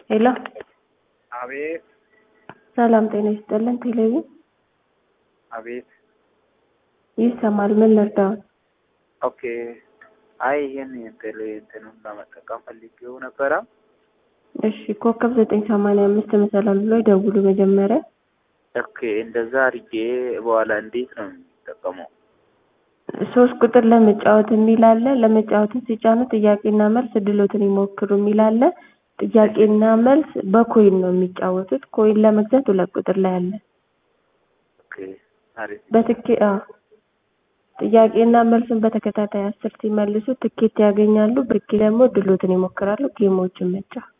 ሄሎ አቤት ሰላም ጤና ይስጥልን። ቴሌቪዥን አቤት። ይሰማል። ምን ልርዳዎት? ኦኬ። አይ ይሄን ቴሌ እንትኑን ለመጠቀም ፈልጌው ነበረ። እሺ ኮከብ ዘጠኝ ሰማንያ አምስት መሰላል ብሎ ይደውሉ መጀመሪያ። ኦኬ እንደዛ አድርጌ በኋላ እንዴት ነው የሚጠቀመው? ሶስት ቁጥር ለመጫወት የሚል አለ። ለመጫወትን ሲጫኑ ጥያቄና መልስ እድሎትን ይሞክሩ የሚል አለ። ጥያቄና መልስ በኮይን ነው የሚጫወቱት። ኮይን ለመግዛት ሁለት ቁጥር ላይ አለ። ኦኬ አሪፍ። በትኬ አዎ ጥያቄና መልስን በተከታታይ አስር ሲመልሱ ትኬት ያገኛሉ። ብርኪ ደግሞ ድሎትን ይሞክራሉ። ጌሞችን መጫወት